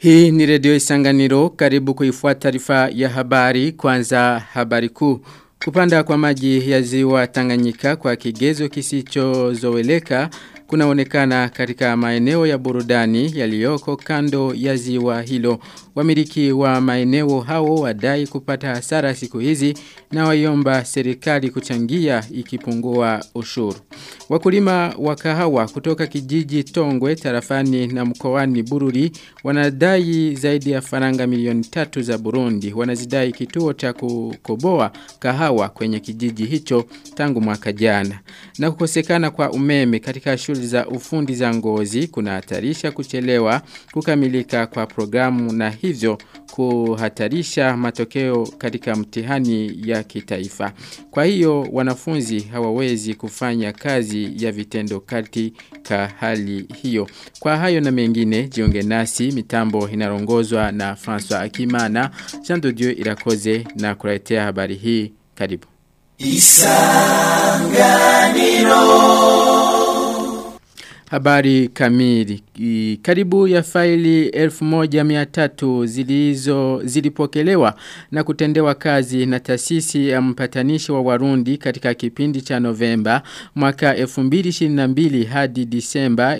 Hii ni redio isanganiro karibu kuifuata taarifa ya habari kwanza habari kuu. Kupanda kwa maji ya ziwa Tanganyika kwa kigezo kisichozoeleka kunaonekana katika maeneo ya burudani yaliyoko kando ya ziwa hilo. Wamiliki wa maeneo hao wadai kupata hasara siku hizi na waiomba serikali kuchangia ikipungua ushuru. Wakulima wa kahawa kutoka kijiji Tongwe tarafani na mkoani Bururi wanadai zaidi ya faranga milioni tatu za Burundi. Wanazidai kituo cha kukoboa kahawa kwenye kijiji hicho tangu mwaka jana. Na kukosekana kwa umeme katika shule za ufundi za ngozi kunahatarisha kuchelewa kukamilika kwa programu na hivyo kuhatarisha matokeo katika mtihani ya kitaifa. Kwa hiyo wanafunzi hawawezi kufanya kazi ya vitendo katika hali hiyo. Kwa hayo na mengine jiunge nasi mitambo inarongozwa na François Akimana, Jean de Dieu Irakoze na kuletea habari hii. Karibu. Isanganiro Habari kamili. Karibu ya faili 1300 zilizo zilipokelewa na kutendewa kazi na taasisi ya mpatanishi wa Warundi katika kipindi cha Novemba mwaka 2022 hadi Disemba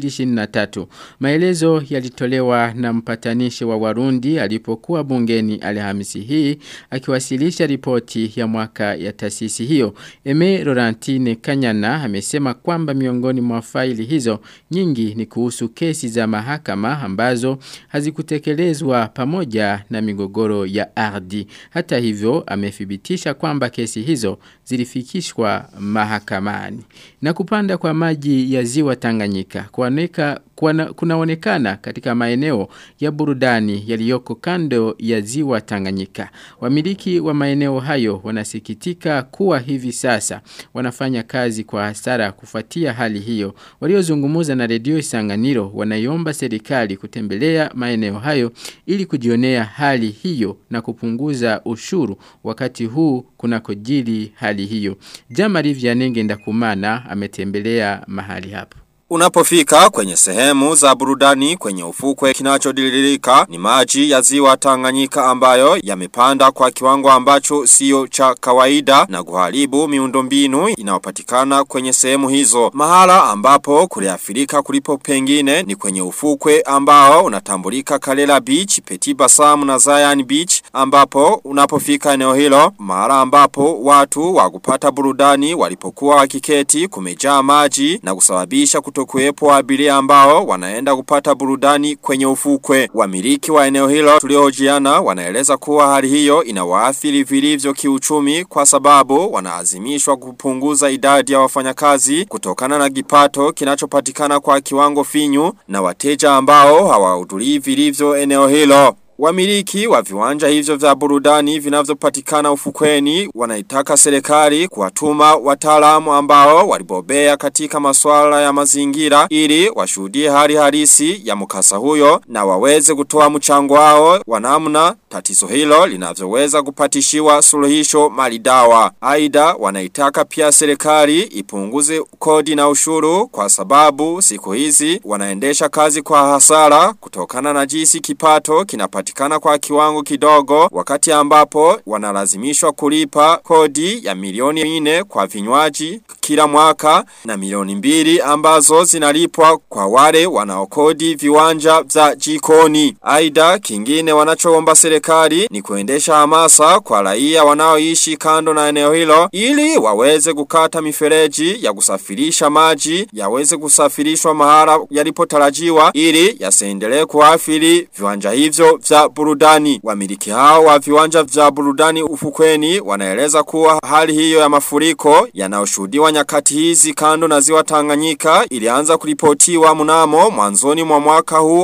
2023. Maelezo yalitolewa na mpatanishi wa Warundi alipokuwa bungeni Alhamisi hii akiwasilisha ripoti ya mwaka ya taasisi hiyo. Eme Laurentine Kanyana amesema kwamba miongoni mwa faili hizo nyingi ni kuhusu kesi za mahakama ambazo hazikutekelezwa pamoja na migogoro ya ardhi. Hata hivyo amethibitisha kwamba kesi hizo zilifikishwa mahakamani. Na kupanda kwa maji ya ziwa Tanganyika kuaneka kunaonekana katika maeneo ya burudani yaliyoko kando ya ziwa Tanganyika. Wamiliki wa maeneo hayo wanasikitika kuwa hivi sasa wanafanya kazi kwa hasara kufuatia hali hiyo. Waliozungumza na redio Isanganiro wanaiomba serikali kutembelea maeneo hayo ili kujionea hali hiyo na kupunguza ushuru wakati huu kunakojili hali hiyo. Jamari Vyanenge Ndakumana ametembelea mahali hapo. Unapofika kwenye sehemu za burudani kwenye ufukwe kinachodililika ni maji ya ziwa Tanganyika ambayo yamepanda kwa kiwango ambacho sio cha kawaida na kuharibu miundombinu inayopatikana kwenye sehemu hizo. Mahala ambapo kuliafirika kulipo pengine ni kwenye ufukwe ambao unatambulika Kalela Beach, Petit Bassam na Zion Beach ambapo unapofika eneo hilo mahala ambapo watu wa kupata burudani walipokuwa wakiketi kumejaa maji na kusababisha kuto kutokuwepo abiria ambao wanaenda kupata burudani kwenye ufukwe. Wamiliki wa eneo hilo tuliohojiana wanaeleza kuwa hali hiyo inawaathiri vilivyo kiuchumi kwa sababu wanaazimishwa kupunguza idadi ya wafanyakazi kutokana na kipato kinachopatikana kwa kiwango finyu na wateja ambao hawahudhurii vilivyo eneo hilo. Wamiliki wa viwanja hivyo vya burudani vinavyopatikana ufukweni wanaitaka serikali kuwatuma wataalamu ambao walibobea katika masuala ya mazingira ili washuhudie hali halisi ya mkasa huyo na waweze kutoa mchango wao wa namna tatizo hilo linavyoweza kupatishiwa suluhisho malidawa. Aidha wanaitaka pia serikali ipunguze kodi na ushuru kwa sababu siku hizi wanaendesha kazi kwa hasara kutokana na jinsi kipato kinapatikana kupatikana kwa kiwango kidogo wakati ambapo wanalazimishwa kulipa kodi ya milioni mine kwa vinywaji kila mwaka na milioni mbili ambazo zinalipwa kwa wale wanaokodi viwanja vya jikoni. Aida kingine wanachoomba serikali ni kuendesha hamasa kwa raia wanaoishi kando na eneo hilo ili waweze kukata mifereji ya kusafirisha maji yaweze kusafirishwa mahala yalipotarajiwa ili yasiendelee kuathiri viwanja hivyo vya burudani. Wamiliki hao wa viwanja vya burudani ufukweni wanaeleza kuwa hali hiyo ya mafuriko yanayoshuhudiwa nyakati hizi kando na ziwa Tanganyika ilianza kuripotiwa mnamo mwanzoni mwa mwaka huu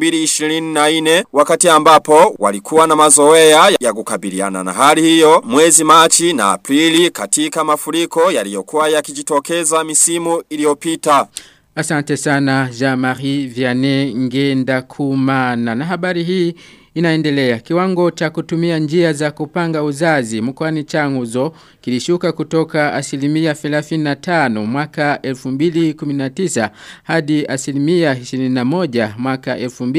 2024 wakati ambapo walikuwa na mazoea ya kukabiliana na hali hiyo mwezi Machi na Aprili katika mafuriko yaliyokuwa yakijitokeza misimu iliyopita. Asante sana Jean-Marie Vianney Ngenda Kumana. Na habari hii inaendelea. Kiwango cha kutumia njia za kupanga uzazi mkoani Changuzo kilishuka kutoka asilimia 35 mwaka 2019 hadi asilimia 21 mwaka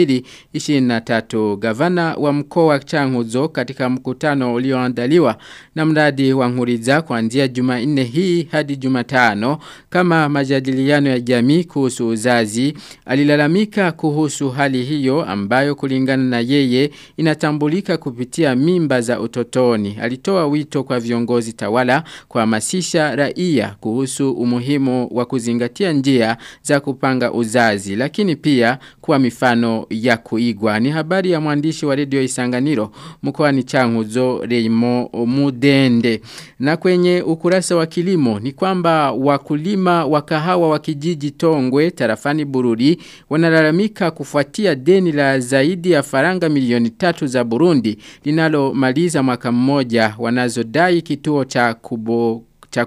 2023. Gavana wa mkoa wa Changuzo katika mkutano ulioandaliwa na mradi wa Nguriza kuanzia Jumanne hii hadi Jumatano kama majadiliano ya jamii kuhusu uzazi alilalamika kuhusu hali hiyo ambayo kulingana na yeye inatambulika kupitia mimba za utotoni. Alitoa wito kwa viongozi tawala kuhamasisha raia kuhusu umuhimu wa kuzingatia njia za kupanga uzazi lakini pia kuwa mifano ya kuigwa. Ni habari ya mwandishi wa redio Isanganiro mkoani Changuzo Reimo Mudende. Na kwenye ukurasa wa kilimo ni kwamba wakulima wa kahawa wa kijiji Tongwe tarafani Bururi wanalalamika kufuatia deni la zaidi ya faranga milioni tatu za Burundi linalomaliza mwaka mmoja wanazodai kituo cha kubo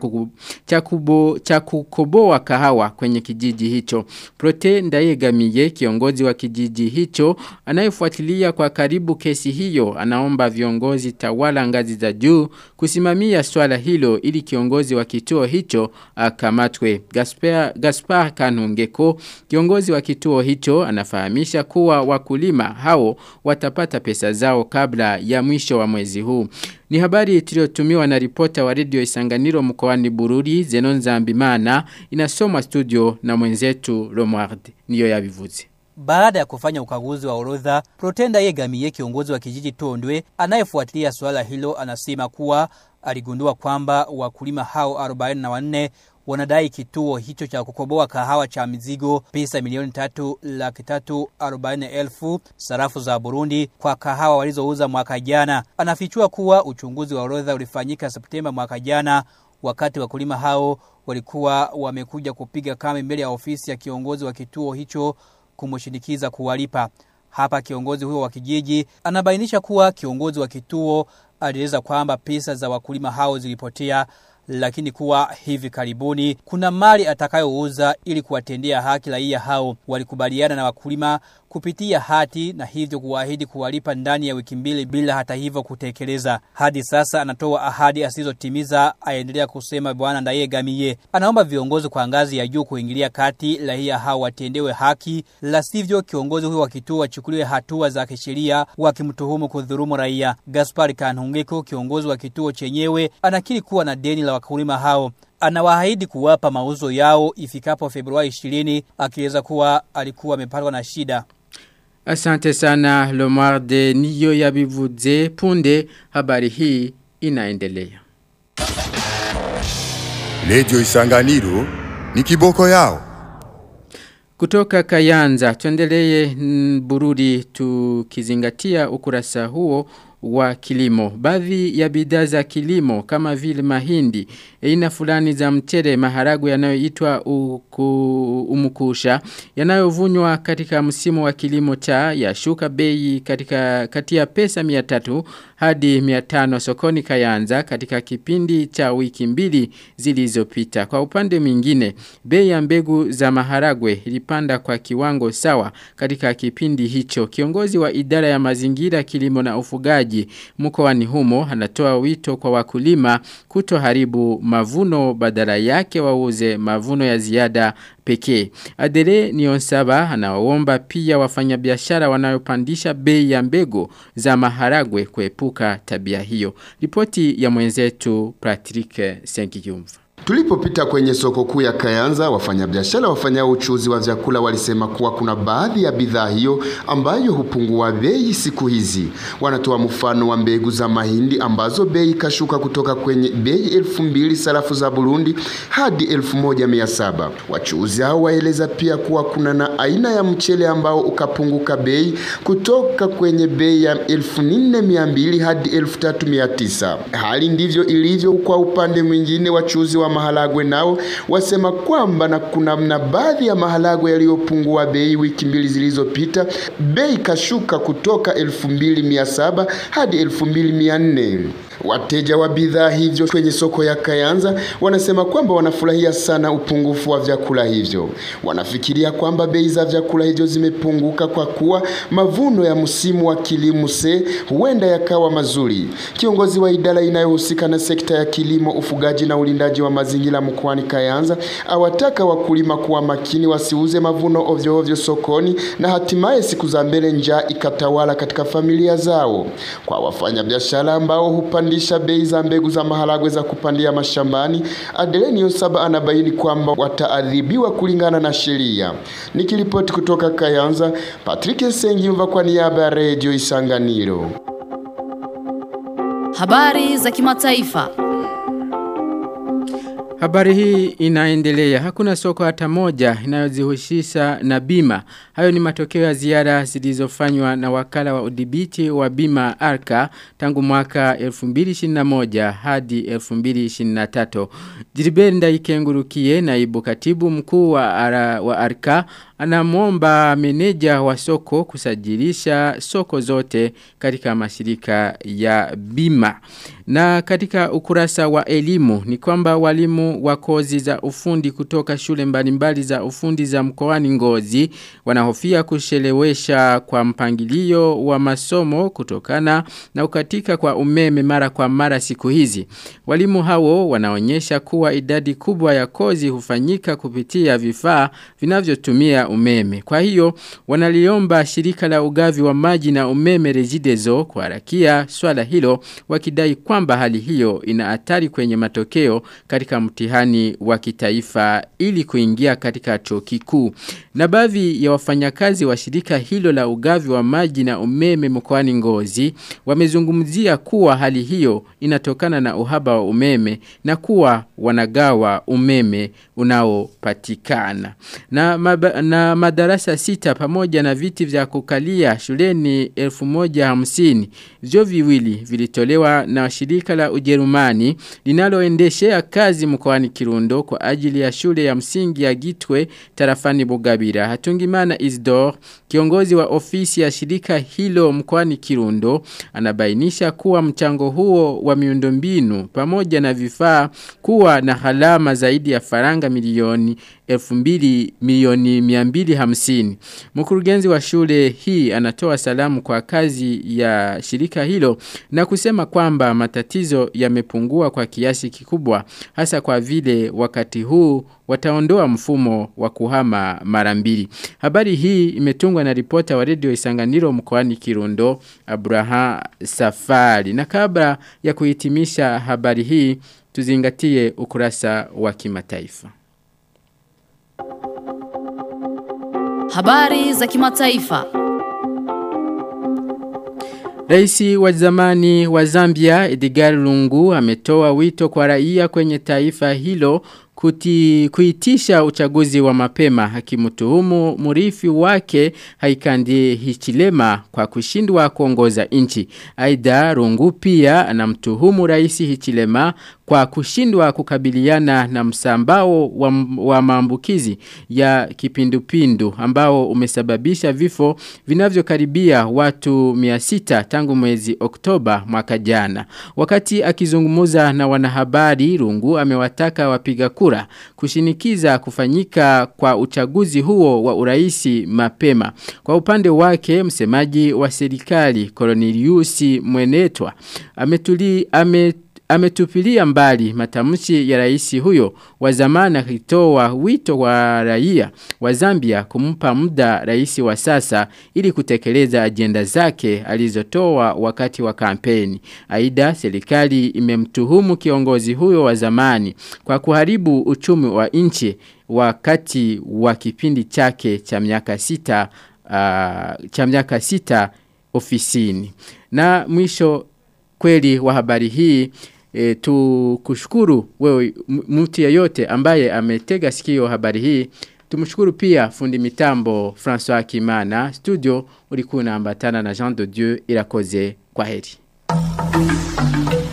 cha kubo cha kukoboa kahawa kwenye kijiji hicho. Prote Ndayegamiye kiongozi wa kijiji hicho anayefuatilia kwa karibu kesi hiyo anaomba viongozi tawala ngazi za juu kusimamia swala hilo ili kiongozi wa kituo hicho akamatwe. Gaspar Gaspar Kanungeko kiongozi wa kituo hicho anafahamisha kuwa wakulima hao watapata pesa zao kabla ya mwisho wa mwezi huu. Ni habari tuliotumiwa na ripota wa redio Isanganiro mkoani Bururi Zenon Zambimana inasomwa studio na mwenzetu Romuald niyo yabivuze. Baada ya kufanya ukaguzi wa orodha, Protenda Yegamiye kiongozi wa kijiji Tondwe anayefuatilia suala hilo anasema kuwa aligundua kwamba wakulima hao 44 wanadai kituo hicho cha kukoboa kahawa cha mizigo pesa milioni tatu laki tatu arobaini elfu sarafu za Burundi kwa kahawa walizouza mwaka jana. Anafichua kuwa uchunguzi wa orodha ulifanyika Septemba mwaka jana wakati wakulima hao walikuwa wamekuja kupiga kambi mbele ya ofisi ya kiongozi wa kituo hicho kumshinikiza kuwalipa. Hapa kiongozi huyo wa kijiji anabainisha kuwa kiongozi wa kituo alieleza kwamba pesa za wakulima hao zilipotea lakini kuwa hivi karibuni kuna mali atakayouza ili kuwatendea haki raia hao. Walikubaliana na wakulima kupitia hati na hivyo kuahidi kuwalipa ndani ya wiki mbili bila hata hivyo kutekeleza. Hadi sasa anatoa ahadi asizotimiza, aendelea kusema bwana Ndayegamiye. Anaomba viongozi kwa ngazi ya juu kuingilia kati raia hao watendewe haki, la sivyo kiongozi huyo wa kituo achukuliwe hatua za kisheria wakimtuhumu kudhurumu raia. Gaspar Kanhungeko, kiongozi wa kituo chenyewe, anakiri kuwa na deni la wakulima hao anawaahidi kuwapa mauzo yao ifikapo Februari 20 akieleza kuwa alikuwa amepatwa na shida. Asante sana Lomarde niyo yabivuze punde habari hii inaendelea. Radio Isanganiro ni kiboko yao. Kutoka Kayanza tuendelee Bururi tukizingatia ukurasa huo wa kilimo. Baadhi ya bidhaa za kilimo kama vile mahindi, aina fulani za mchele, maharagu yanayoitwa umukusha, yanayovunwa katika msimu wa kilimo cha yashuka bei katika kati ya pesa 300 hadi 500 sokoni Kayanza katika kipindi cha wiki mbili zilizopita. Kwa upande mwingine, bei ya mbegu za maharagwe ilipanda kwa kiwango sawa katika kipindi hicho. Kiongozi wa idara ya mazingira, kilimo na ufugaji mkoani humo anatoa wito kwa wakulima kutoharibu mavuno badala yake wauze mavuno ya ziada pekee. Adere Nionsaba anaomba pia wafanyabiashara wanayopandisha bei ya mbegu za maharagwe kuepuka tabia hiyo. Ripoti ya mwenzetu Patrick Senkiyumva. Tulipopita kwenye soko kuu ya Kayanza, wafanyabiashara wafanyao uchuzi wa vyakula walisema kuwa kuna baadhi ya bidhaa hiyo ambayo hupungua bei siku hizi. Wanatoa mfano wa mbegu za mahindi ambazo bei kashuka kutoka kwenye bei elfu mbili sarafu za Burundi hadi elfu moja mia saba. Wachuuzi hao waeleza pia kuwa kuna na aina ya mchele ambao ukapunguka bei kutoka kwenye bei ya elfu nne mia mbili hadi elfu tatu mia tisa. Hali ndivyo ilivyo kwa upande mwingine wachuuzi wa maharagwe nao wasema kwamba na kuna na baadhi ya maharagwe yaliyopungua bei wiki mbili zilizopita, bei kashuka kutoka 2700 hadi 2400. Wateja wa bidhaa hivyo kwenye soko ya Kayanza wanasema kwamba wanafurahia sana upungufu wa vyakula hivyo. Wanafikiria kwamba bei za vyakula hivyo zimepunguka kwa kuwa mavuno ya msimu wa kilimo se huenda yakawa mazuri. Kiongozi wa idara inayohusika na sekta ya kilimo, ufugaji na ulindaji wa mazingira mkoani Kayanza awataka wakulima kuwa makini wasiuze mavuno ovyo ovyo sokoni na hatimaye siku za mbele njaa ikatawala katika familia zao. Kwa wafanyabiashara ambao hupandisha bei za mbegu za maharagwe za kupandia mashambani, Adelenio Saba anabaini kwamba wataadhibiwa kulingana na sheria. Nikiripoti kutoka Kayanza, Patrick Sengimva kwa niaba ya Radio Isanganiro. Habari za kimataifa. Habari hii inaendelea. Hakuna soko hata moja inayozihusisha na bima. Hayo ni matokeo ya ziara zilizofanywa na wakala wa udhibiti wa bima Arka tangu mwaka 2021 hadi 2023. Jiriberi Ndaikengurukie naibu katibu mkuu wa, ara, wa Arka anamwomba meneja wa soko kusajilisha soko zote katika mashirika ya bima. Na katika ukurasa wa elimu ni kwamba walimu wa kozi za ufundi kutoka shule mbalimbali za ufundi za mkoani Ngozi wanahofia kushelewesha kwa mpangilio wa masomo kutokana na ukatika kwa umeme mara kwa mara siku hizi. Walimu hao wanaonyesha kuwa idadi kubwa ya kozi hufanyika kupitia vifaa vinavyotumia umeme. Kwa hiyo wanaliomba shirika la ugavi wa maji na umeme Regideso kuharakia swala hilo wakidai kwamba hali hiyo ina hatari kwenye matokeo katika mtihani wa kitaifa ili kuingia katika chuo kikuu. Na baadhi ya wafanyakazi wa shirika hilo la ugavi wa maji na umeme mkoani Ngozi wamezungumzia kuwa hali hiyo inatokana na uhaba wa umeme na kuwa wanagawa umeme unaopatikana. Na, maba, na madarasa sita pamoja na viti vya kukalia shuleni 1150 vyo viwili vilitolewa na shirika la Ujerumani linaloendeshea kazi mkoani Kirundo kwa ajili ya shule ya msingi ya Gitwe tarafani Bugabira. Hatungimana Isdor, kiongozi wa ofisi ya shirika hilo mkoani Kirundo, anabainisha kuwa mchango huo wa miundombinu pamoja na vifaa kuwa na halama zaidi ya faranga milioni 2000 milioni 250. Mkurugenzi wa shule hii anatoa salamu kwa kazi ya shirika hilo na kusema kwamba matatizo yamepungua kwa kiasi kikubwa hasa kwa vile wakati huu wataondoa mfumo wa kuhama mara mbili. Habari hii imetungwa na ripota wa redio Isanganiro mkoani Kirundo Abraham Safari. Na kabla ya kuhitimisha habari hii tuzingatie ukurasa wa kimataifa. Habari za kimataifa. Raisi wa zamani wa Zambia Edgar Lungu ametoa wito kwa raia kwenye taifa hilo kuti, kuitisha uchaguzi wa mapema hakimtuhumu murifi wake haikandi hichilema kwa kushindwa kuongoza nchi. Aidha Rungu pia anamtuhumu rais hichilema kwa kushindwa kukabiliana na msambao wa, wa maambukizi ya kipindupindu ambao umesababisha vifo vinavyokaribia watu 600 tangu mwezi Oktoba mwaka jana. Wakati akizungumuza na wanahabari Rungu amewataka wapiga kura kura kushinikiza kufanyika kwa uchaguzi huo wa uraisi mapema. Kwa upande wake msemaji wa serikali Cornelius Mwenetwa ametuli ame ametupilia mbali matamshi ya rais huyo wa zamani akitoa wito wa raia wa Zambia kumpa muda rais wa sasa ili kutekeleza ajenda zake alizotoa wakati wa kampeni. Aidha serikali imemtuhumu kiongozi huyo wa zamani kwa kuharibu uchumi wa nchi wakati wa kipindi chake cha miaka sita uh, cha miaka sita ofisini. Na mwisho kweli wa habari hii e, tukushukuru wewe mtu yeyote ambaye ametega sikio habari hii Tumshukuru pia fundi mitambo François Kimana studio ulikuwa unaambatana na Jean de Dieu irakoze kwa heri